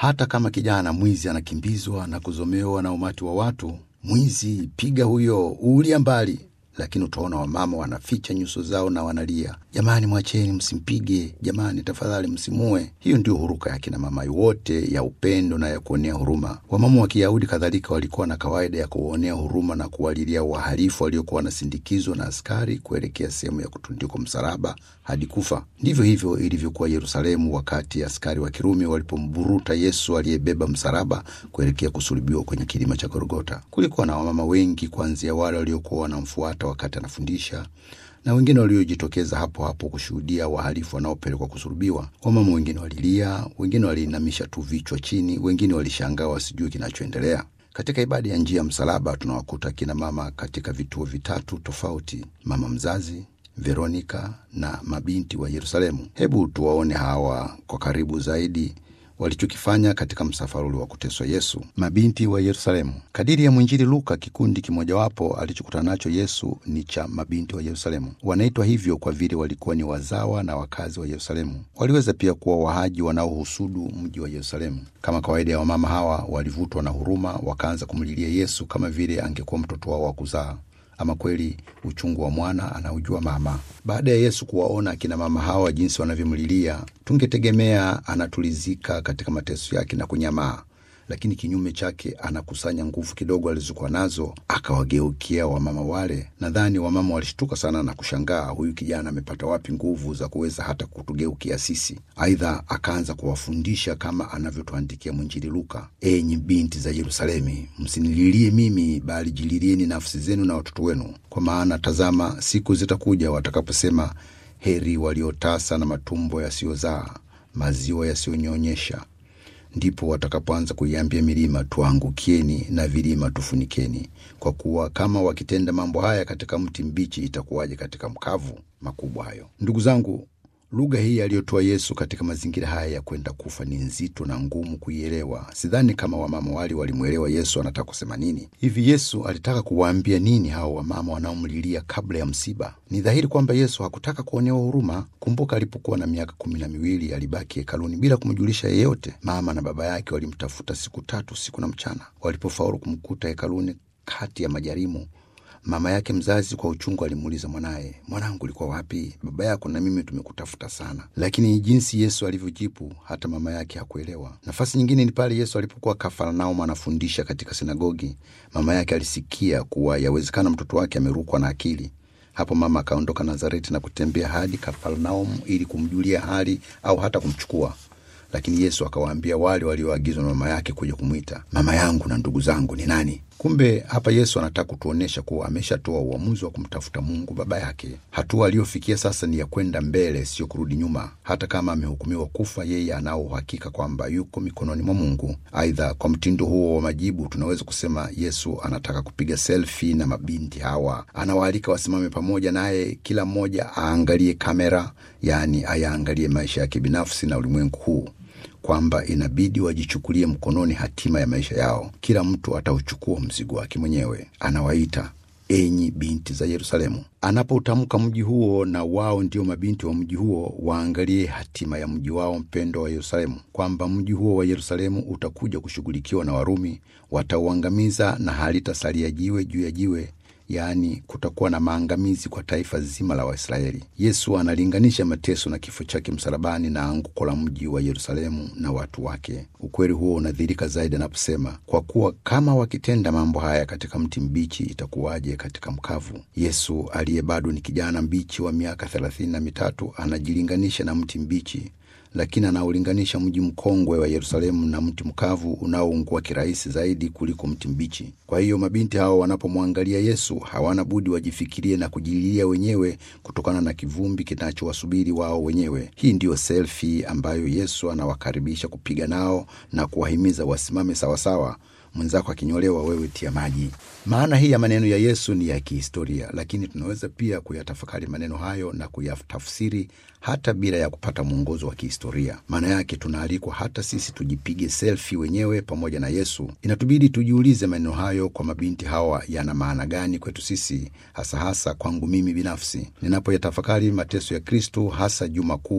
Hata kama kijana mwizi anakimbizwa na kuzomewa na umati wa watu, mwizi, piga huyo, uulia mbali lakini utaona wamama wanaficha nyuso zao na wanalia, jamani, mwacheni, msimpige, jamani, tafadhali msimue. Hiyo ndio huruka ya kina mama wote ya upendo na ya kuonea huruma. Wamama wa Kiyahudi kadhalika walikuwa na kawaida ya kuwaonea huruma na kuwalilia wahalifu waliokuwa wanasindikizwa na askari kuelekea sehemu ya kutundikwa msalaba hadi kufa. Ndivyo hivyo ilivyokuwa Yerusalemu wakati askari wa Kirumi walipomburuta Yesu aliyebeba msalaba kuelekea kusulubiwa kwenye kilima cha Golgota. Kulikuwa na wamama wengi, kuanzia wale waliokuwa wanamfuata wakati anafundisha na wengine waliojitokeza hapo hapo kushuhudia wahalifu wanaopelekwa kusulubiwa. Wamama wengine walilia, wengine waliinamisha tu vichwa chini, wengine walishangaa wasijue kinachoendelea. Katika ibada ya njia ya msalaba tunawakuta kina mama katika vituo vitatu tofauti: mama mzazi, Veronika na mabinti wa Yerusalemu. Hebu tuwaone hawa kwa karibu zaidi walichokifanya katika msafara ule wa kuteswa Yesu. Mabinti wa Yerusalemu. Kadiri ya mwinjili Luka, kikundi kimojawapo alichokutana nacho Yesu ni cha mabinti wa Yerusalemu. Wanaitwa hivyo kwa vile walikuwa ni wazawa na wakazi wa Yerusalemu. Waliweza pia kuwa wahaji wanaohusudu mji wa Yerusalemu. Kama kawaida ya wamama hawa, walivutwa na huruma, wakaanza kumlilia Yesu kama vile angekuwa mtoto wao wa kuzaa. Ama kweli uchungu wa mwana anaujua mama. Baada ya Yesu kuwaona akina mama hawa jinsi wanavyomlilia, tungetegemea anatulizika katika mateso yake na kunyamaa, lakini kinyume chake anakusanya nguvu kidogo alizokuwa nazo, akawageukia wamama wale. Nadhani wamama walishtuka sana na kushangaa, huyu kijana amepata wapi nguvu za kuweza hata kutugeukia sisi? Aidha, akaanza kuwafundisha kama anavyotuandikia mwinjili Luka, enyi binti za Yerusalemi, msinililie mimi, bali jililieni nafsi zenu na watoto wenu, kwa maana tazama, siku zitakuja watakaposema, heri waliotasa na matumbo yasiyozaa, maziwa yasiyonyonyesha ndipo watakapoanza kuiambia milima tuangukieni, na vilima tufunikeni. Kwa kuwa kama wakitenda mambo haya katika mti mbichi, itakuwaje katika mkavu? Makubwa hayo, ndugu zangu. Lugha hii aliyotoa Yesu katika mazingira haya ya kwenda kufa ni nzito na ngumu kuielewa. Sidhani kama wamama wale walimwelewa Yesu anataka kusema nini. Hivi Yesu alitaka kuwaambia nini hao wamama wanaomlilia kabla ya msiba? Ni dhahiri kwamba Yesu hakutaka kuonewa huruma. Kumbuka, alipokuwa na miaka kumi na miwili alibaki hekaluni bila kumjulisha yeyote. Mama na baba yake walimtafuta siku tatu, siku na mchana. Walipofaulu kumkuta hekaluni kati ya majarimu mama yake mzazi kwa uchungu alimuuliza mwanaye, mwanangu, ulikuwa wapi? Baba yako na mimi tumekutafuta sana. Lakini jinsi Yesu alivyojibu, hata mama yake hakuelewa. Nafasi nyingine ni pale Yesu alipokuwa Kafarnaum anafundisha katika sinagogi. Mama yake alisikia kuwa yawezekana mtoto wake amerukwa na akili. Hapo mama akaondoka Nazareti na kutembea hadi Kafarnaum ili kumjulia hali au hata kumchukua lakini Yesu akawaambia wale walioagizwa na mama yake kuja kumwita, mama yangu na ndugu zangu ni nani? Kumbe hapa Yesu anataka kutuonyesha kuwa ameshatoa uamuzi wa kumtafuta Mungu baba yake. Hatua aliyofikia sasa ni ya kwenda mbele, sio kurudi nyuma. Hata kama amehukumiwa kufa, yeye anao uhakika kwamba yuko mikononi mwa Mungu. Aidha, kwa mtindo huo wa majibu, tunaweza kusema Yesu anataka kupiga selfi na mabinti hawa. Anawaalika wasimame pamoja naye, kila mmoja aangalie kamera, yaani ayaangalie maisha yake binafsi na ulimwengu huu kwamba inabidi wajichukulie mkononi hatima ya maisha yao. Kila mtu atauchukua mzigo wake mwenyewe. Anawaita enyi binti za Yerusalemu. Anapoutamka mji huo, na wao ndio mabinti wa mji huo, waangalie hatima ya mji wao mpendo wa Yerusalemu, kwamba mji huo wa Yerusalemu utakuja kushughulikiwa na Warumi, watauangamiza na halitasalia jiwe juu ya jiwe Yaani, kutakuwa na maangamizi kwa taifa zima la Waisraeli. Yesu analinganisha mateso na kifo chake msalabani na anguko la mji wa Yerusalemu na watu wake. Ukweli huo unadhihirika zaidi anaposema, kwa kuwa kama wakitenda mambo haya katika mti mbichi, itakuwaje katika mkavu? Yesu aliye bado ni kijana mbichi wa miaka thelathini na mitatu anajilinganisha na mti mbichi lakini anaulinganisha mji mkongwe wa Yerusalemu na mti mkavu unaoungua kirahisi zaidi kuliko mti mbichi. Kwa hiyo mabinti hao wanapomwangalia Yesu hawana budi wajifikirie na kujililia wenyewe kutokana na kivumbi kinachowasubiri wao wenyewe. Hii ndiyo selfi ambayo Yesu anawakaribisha kupiga nao na kuwahimiza wasimame sawasawa mwenzako akinyolewa, wewe tia maji. Maana hii ya maneno ya Yesu ni ya kihistoria, lakini tunaweza pia kuyatafakari maneno hayo na kuyatafsiri hata bila ya kupata mwongozo wa kihistoria. Maana yake tunaalikwa hata sisi tujipige selfi wenyewe pamoja na Yesu. Inatubidi tujiulize, maneno hayo kwa mabinti hawa yana maana gani kwetu sisi, hasa hasa kwangu mimi binafsi, ninapoyatafakari mateso ya Kristo, hasa Juma Kuu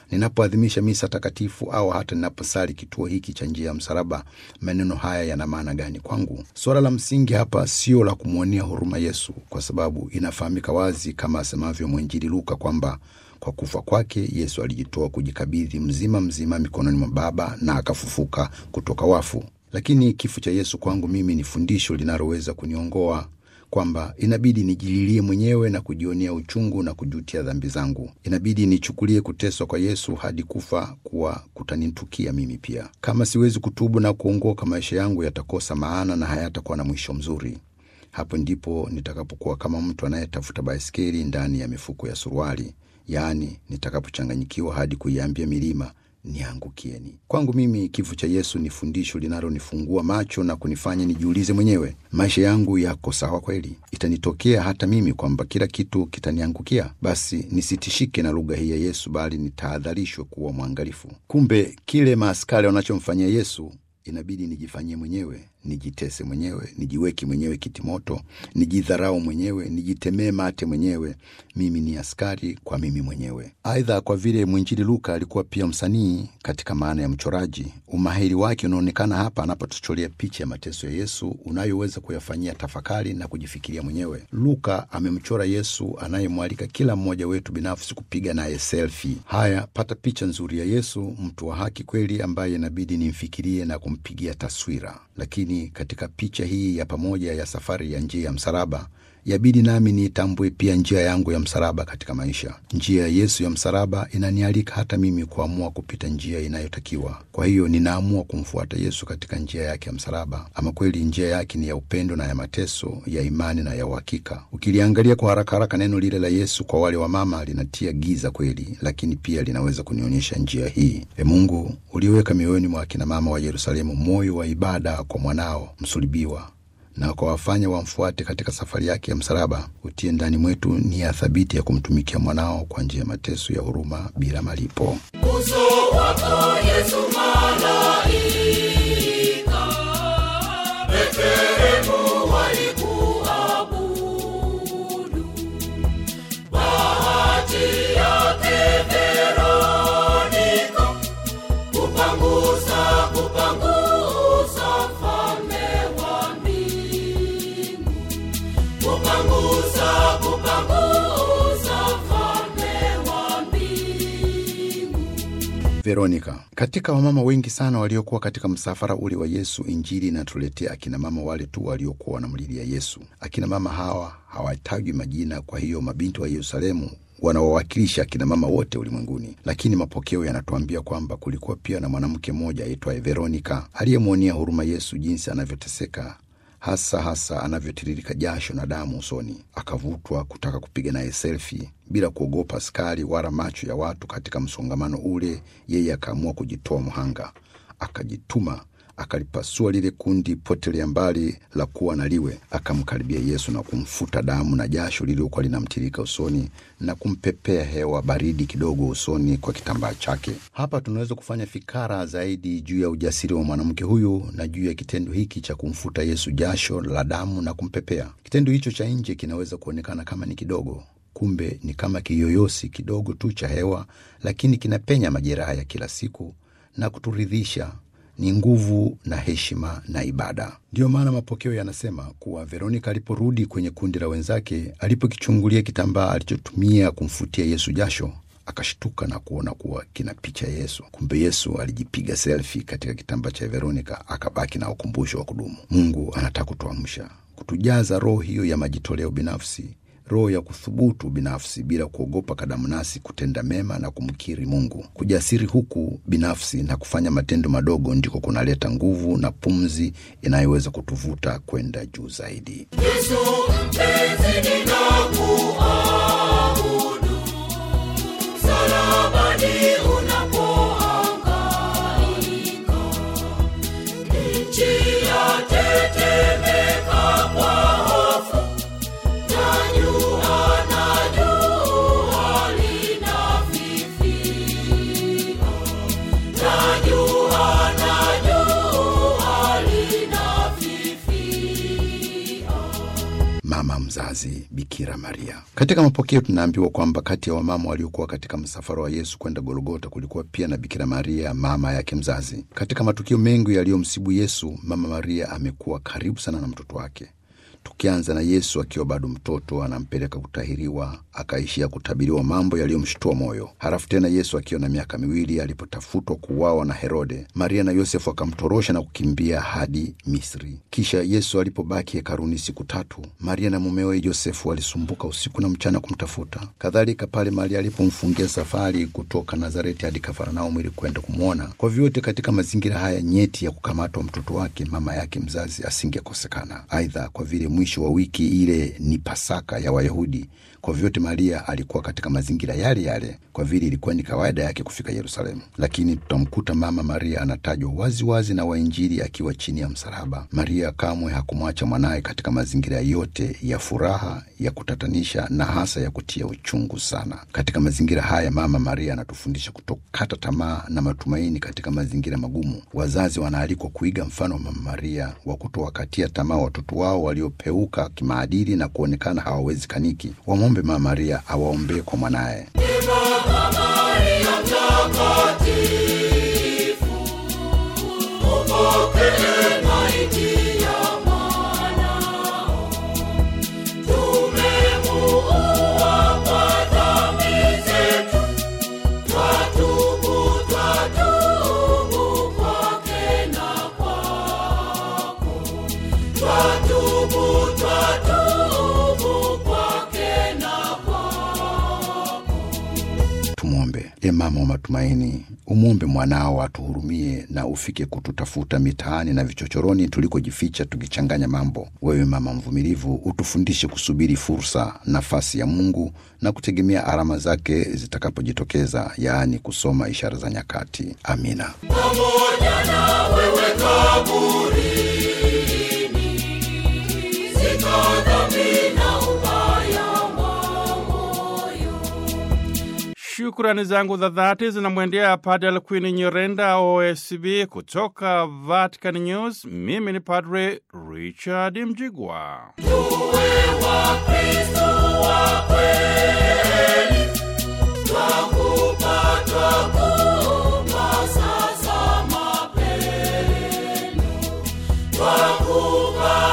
Ninapoadhimisha misa takatifu au hata ninaposali kituo hiki cha njia ya msalaba, maneno haya yana maana gani kwangu? Suala la msingi hapa sio la kumwonea huruma Yesu, kwa sababu inafahamika wazi kama asemavyo mwinjili Luka kwamba kwa kufa kwake Yesu alijitoa kujikabidhi mzima mzima mikononi mwa Baba na akafufuka kutoka wafu. Lakini kifo cha Yesu kwangu mimi ni fundisho linaloweza kuniongoa kwamba inabidi nijililie mwenyewe na kujionea uchungu na kujutia dhambi zangu. Inabidi nichukulie kuteswa kwa Yesu hadi kufa kuwa kutanitukia mimi pia. Kama siwezi kutubu na kuongoka, maisha yangu yatakosa maana na hayatakuwa na mwisho mzuri. Hapo ndipo nitakapokuwa kama mtu anayetafuta baiskeli ndani ya mifuko ya suruali, yaani nitakapochanganyikiwa hadi kuiambia milima niangukieni. Kwangu mimi kifo cha Yesu ni fundisho linalonifungua macho na kunifanya nijiulize mwenyewe, maisha yangu yako sawa kweli? Itanitokea hata mimi kwamba kila kitu kitaniangukia? Basi nisitishike na lugha hii ya Yesu, bali nitahadharishwe kuwa mwangalifu. Kumbe kile maaskari wanachomfanyia Yesu inabidi nijifanyie mwenyewe, nijitese mwenyewe, nijiweke mwenyewe kitimoto, nijidharau mwenyewe, nijitemee mate mwenyewe. Mimi ni askari kwa mimi mwenyewe. Aidha, kwa vile mwinjili Luka alikuwa pia msanii katika maana ya mchoraji, umahiri wake unaonekana hapa anapotucholea picha ya mateso ya Yesu unayoweza kuyafanyia tafakari na kujifikiria mwenyewe. Luka amemchora Yesu anayemwalika kila mmoja wetu binafsi kupiga naye selfie. Haya, pata picha nzuri ya Yesu, mtu wa haki kweli, ambaye inabidi nimfikirie na kumpigia taswira. Lakini katika picha hii ya pamoja ya safari ya njia ya msalaba yabidi nami niitambue pia njia yangu ya msalaba katika maisha. Njia ya Yesu ya msalaba inanialika hata mimi kuamua kupita njia inayotakiwa. Kwa hiyo ninaamua kumfuata Yesu katika njia yake ya msalaba. Ama kweli njia yake ni ya upendo na ya mateso, ya imani na ya uhakika. Ukiliangalia kwa haraka haraka, neno lile la Yesu kwa wale wa mama linatia giza kweli, lakini pia linaweza kunionyesha njia hii. E Mungu, uliweka mioyoni mwa akina mama wa Yerusalemu moyo wa ibada kwa mwanao msulibiwa na kwa wafanya wamfuate katika safari yake ya msalaba. Utie ndani mwetu nia thabiti ya kumtumikia mwanao kwa njia ya mateso ya huruma bila malipo. Uso wako Yesu malaika, Betlehemu walikuabudu. Bahati yake Veronika, kupangusa kupangusa mfalme wa mbingu, kupangusa kupangusa mfalme wa mbingu. Veronika. Katika wamama wengi sana waliokuwa katika msafara ule wa Yesu, Injili inatuletea akina mama wale tu waliokuwa wanamlilia Yesu. Akina mama hawa hawatajwi majina, kwa hiyo mabinti wa Yerusalemu wanawawakilisha akina mama wote ulimwenguni, lakini mapokeo yanatuambia kwamba kulikuwa pia na mwanamke mmoja aitwaye Veronika aliyemwonea huruma Yesu jinsi anavyoteseka hasa hasa anavyotiririka jasho na damu usoni, akavutwa kutaka kupiga naye selfi bila kuogopa askari wala macho ya watu katika msongamano ule. Yeye akaamua kujitoa mhanga, akajituma, akalipasua lile kundi potelea mbali la kuwa na liwe, akamkaribia Yesu na kumfuta damu na jasho lililokuwa linamtirika usoni na kumpepea hewa baridi kidogo usoni kwa kitambaa chake. Hapa tunaweza kufanya fikara zaidi juu ya ujasiri wa mwanamke huyu na juu ya kitendo hiki cha kumfuta Yesu jasho la damu na kumpepea. Kitendo hicho cha nje kinaweza kuonekana kama ni kidogo, kumbe ni kama kiyoyosi kidogo tu cha hewa, lakini kinapenya majeraha ya kila siku na kuturidhisha ni nguvu na heshima na ibada. Ndiyo maana mapokeo yanasema kuwa Veronika aliporudi kwenye kundi la wenzake, alipokichungulia kitambaa alichotumia kumfutia Yesu jasho, akashtuka na kuona kuwa kina picha ya Yesu. Kumbe Yesu alijipiga selfi katika kitambaa cha Veronika, akabaki na ukumbusho wa kudumu. Mungu anataka kutuamsha, kutujaza roho hiyo ya majitoleo binafsi roho ya kuthubutu binafsi bila kuogopa kadamnasi kutenda mema na kumkiri Mungu. Kujasiri huku binafsi na kufanya matendo madogo ndiko kunaleta nguvu na pumzi inayoweza kutuvuta kwenda juu zaidi. Yesu mpenzi ninakuabudu, msalabani unapohangaika, nchi yatetemeka kwa hofu, najua najua linafifia, najua najua linafifia. Mama mzazi mzazi Bikira Maria. Katika mapokeo tunaambiwa kwamba kati ya wamama waliokuwa katika msafara wa Yesu kwenda Golgota kulikuwa pia na Bikira Maria, mama yake mzazi. Katika matukio mengi yaliyomsibu Yesu, mama Maria amekuwa karibu sana na mtoto wake tukianza na Yesu akiwa bado mtoto, anampeleka kutahiriwa, akaishia kutabiriwa mambo yaliyomshtua moyo. Halafu tena Yesu akiwa na miaka miwili, alipotafutwa kuuawa na Herode, Maria na Yosefu akamtorosha na kukimbia hadi Misri. Kisha Yesu alipobaki hekaruni siku tatu, Maria na mumewe Yosefu walisumbuka usiku na mchana kumtafuta. Kadhalika pale Maria alipomfungia safari kutoka Nazareti hadi Kafarnaumu ili kwenda kumwona. Kwa vyote, katika mazingira haya nyeti ya kukamatwa mtoto wake, mama yake mzazi asingekosekana. Aidha, kwa vile mwisho wa wiki ile ni Pasaka ya Wayahudi. Kwa vyote Maria alikuwa katika mazingira yale yale, kwa vile ilikuwa ni kawaida yake kufika Yerusalemu. Lakini tutamkuta mama Maria anatajwa waziwazi na wainjili akiwa chini ya msalaba. Maria kamwe hakumwacha mwanaye katika mazingira yote ya furaha, ya kutatanisha na hasa ya kutia uchungu sana. Katika mazingira haya, mama Maria anatufundisha kutokata tamaa na matumaini katika mazingira magumu. Wazazi wanaalikwa kuiga mfano wa mama Maria wa kutowakatia tamaa watoto wao waliopeuka kimaadili na kuonekana hawawezekaniki. Wamwombe mama Maria awaombee kwa mwanaye. Upokee maiti ya mwanao. Tumemuua kwa dhambi zetu. Twatubu, twatubu kwake na kwako. Twatubu, twatubu kwake na kwako. Tumwombe. E mama wa matumaini, umwombe mwanao atuhurumie na ufike kututafuta mitaani na vichochoroni tulikojificha tukichanganya mambo. Wewe mama mvumilivu, utufundishe kusubiri fursa, nafasi ya Mungu na kutegemea alama zake zitakapojitokeza, yaani kusoma ishara za nyakati. Amina. pamoja na wewe kaburini, zika dhambi na ubaya wa moyo. Shukrani zangu za dhati zinamwendea Padre Alkwini Nyirenda OSB kutoka Vatican News. Mimi ni Padre Richard Mjigwa. Tuwe Wakristo wa kweli, twakupa, twakupa sasa mapendo, twakupa